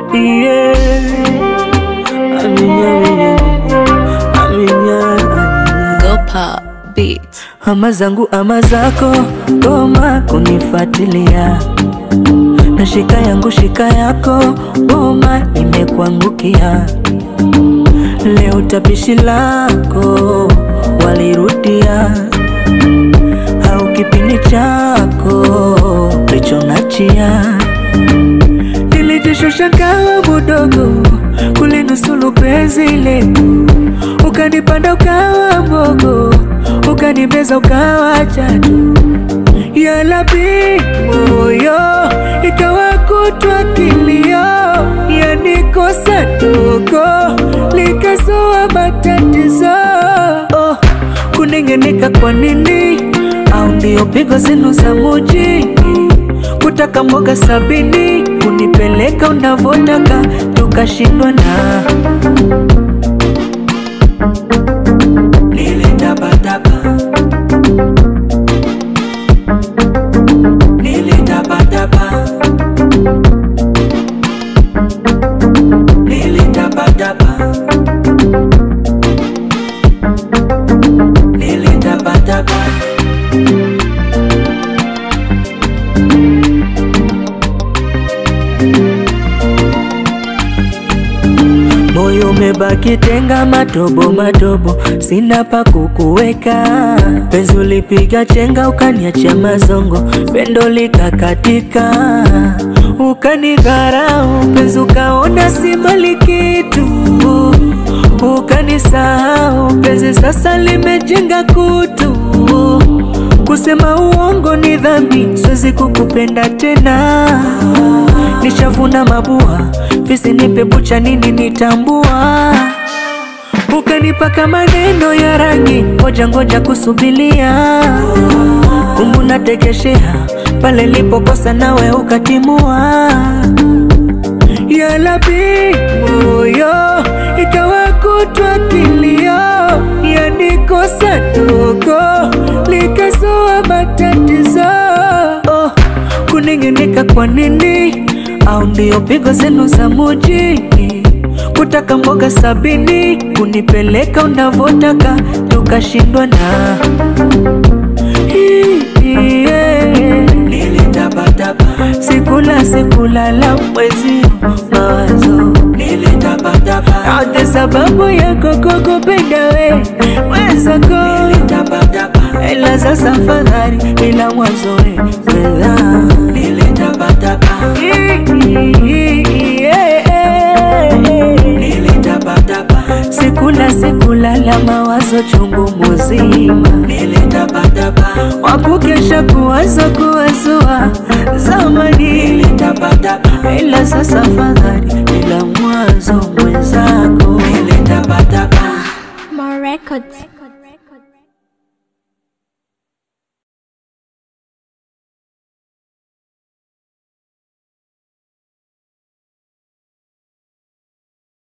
yeah. Aminya, aminya, aminya, aminya. Go Pop Beats. Ama zangu ama zako, goma kunifuatilia, na shika yangu shika yako, goma imekuangukia. Leo tapishi lako walirudia, au kipindi chako lichonachia. Nilijishusha kama mudogo kulinusulu penzi letu, ukanipanda ukawa mbogo, ukanimeza ukawa chatu. Ya Rabbi, moyo ikawa kutwa kilio, yanikosa dogo likazua matatizo. Oh, kunengeneka kwa nini? Au ndio pigo zenu za mujini? Kutaka mboga sabini, kunipeleka unavotaka, tukashindwa na nilitapatapa nilitapatapa nilitapatapa nilitapatapa Moyo umebaki tenga matobo matobo, sina pa kukuweka. Penzi ulipiga chenga, ukaniachia mazongo, pendo likakatika, ukanidharau. Penzi ukaona si mali kitu, ukanisahau. Penzi sasa limejenga kutu, kusema uongo ni dhambi, siwezi kukupenda tena. Nishavuna mabua, fisi nipe bucha, nini nitambua? Ukanipaka maneno ya rangi, ngoja ngoja kusubilia, kumbu natekeshea pale lipokosa, nawe ukatimua. Ya Rabbi, moyo ikawa kutwa kilio, yanikosa dogo likazua matatizo. Oh, kunengeneka kwa nini? Au ndio pigo zenu za mujini? Kutaka mboga sabini, kunipeleka unavotaka, tukashindwa na Hii, yeah. Nilitapatapa sikula sikulala mwezi mawazo nilitapatapa yote sababu yako kukupenda we mwenzako nilitapatapa ela za safari ila mwanzo we weza nilitapatapa nilitapatapa sikula sikulala mawazo chungu muzima nilitapatapa wakukesha kuwazo kuwazua zamani nilitapatapa ila sasa fadhali ila mwanzo mwenzako nilitapatapa More records.